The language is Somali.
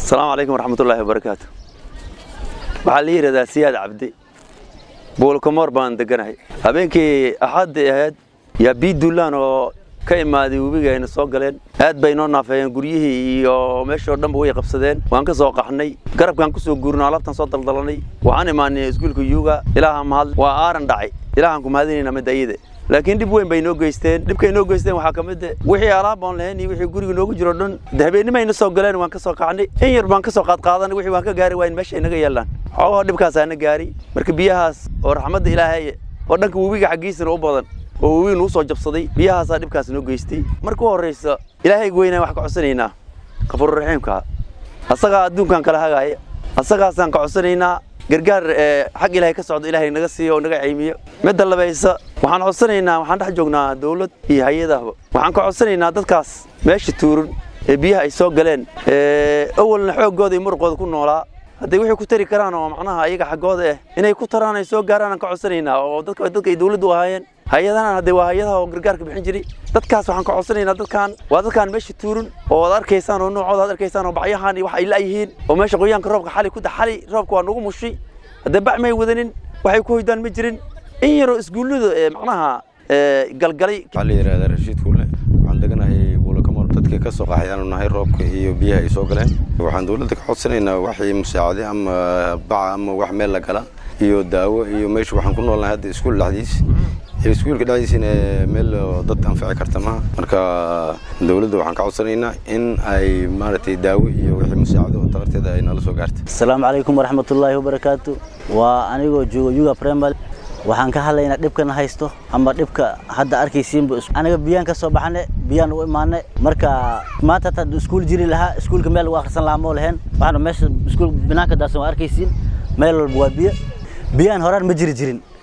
asalaamu calaykum waraxmatullaahi wabarakaatu waxaa la yidhahdaa siyaad cabdi buulkamoor baan deganahay habeenkii axaddii ahayd yaa bii duulaan oo ka imaaday webiga ayna soo galeen aad bay noo naafeeyeen guryihii iyo meeshoo dhanba way qabsadeen waan ka soo qaxnay garabkaan ku soo guurnay alaabtaan soo daldalanay waxaan imaanay iskuulka yuuga ilaaha mahad waa aaran dhacay ilaahaan ku mahadinayna midda iyada laakiin dhib weyn bay noo geysteen dhibkay noo geysteen waxaa ka mid ah wixii alaab aan lahayn iyo wixii guriga noogu jiro dhan de habeennimayna soo galeen waan ka soo kacnay in yar baan ka soo qaadqaadanay wixii waan ka gaari waayn meesha ay naga yeelaan xoogahoo dhibkaasaa na gaari marka biyahaas oo raxmadda ilaahay oo dhanka webiga xaggiisana u badan oo webiga nagu soo jabsaday biyahaasaa dhibkaas noo geystay marka u horraysa ilaahayga weynaan wax ka codsanaynaa qafuurraxiimka asagaa adduunkan kala hagaaya asagaasaan ka codsanaynaa gargaar xag ilaahay ka socdo ilaahay naga siiyo oo naga caymiyo midda labaysa waxaan codsanaynaa waxaan dhex joognaa dawlad iyo hay-adahba waxaan ka codsanaynaa dadkaas meesha tuuran ee biyaha ay soo galeen awalna xooggooda iyo muruqooda ku noolaa hadday waxay ku tari karaan oo macnaha ayaga xaggooda ah inay ku taraan ay soo gaaraan aan ka codsanaynaa oo dadka dadka ay dawladdu ahaayeen hay-adahan hadde waa hay-adaha oo gargaarka bixin jiray dadkaas waxaan ka codsanaynaa dadkaan waa dadkaan meesha tuuran oo ad arkaysaan oo noocooda ad arkaysaan oo bacyahan iyo wax ay la'yihiin oo meesha qoyaanka roobka xali ku da xali roobka waa nagu mushay haddee bac may wadanin waxay ku hoydaan ma jirin in yaroo iskuullada ee macnaha galgalay waxaa la yidhahdaa rashiid kulle waxaan deganahay buulakamor dadkii ka soo qaxay aanu nahay roobka iyo biyaha ay soo galeen waxaan dawladda ka codsanaynaa waxii musaacade ama baca ama wax meel la gala iyo daawo iyo meesha waxaan ku noolnahay hadda iskuul dhexdiis iskuulka dhexdiisina meel dad anfici karta maha marka dawladda waxaan ka codsanaynaa in ay maaragtay daawo iyo wixii musaacado oo taqarteeda ay nala soo gaarta asalaamu calaykum waraxmatullaahi wabarakaatu waa anigoo jooga yuga primary waxaan ka hadlaynaa dhibkana haysto ama dhibka hadda arkaysiinba aniga biyaan ka soo baxane biyaan u imaane marka maanta hataa iskuul jiri lahaa iskuulka meel lagu akhrisan lahaa moo lahayn waxaana meesha iskuul binaanka daadsan waa arkaysiin meel walba waa biyo biyaan horaan ma jiri jirin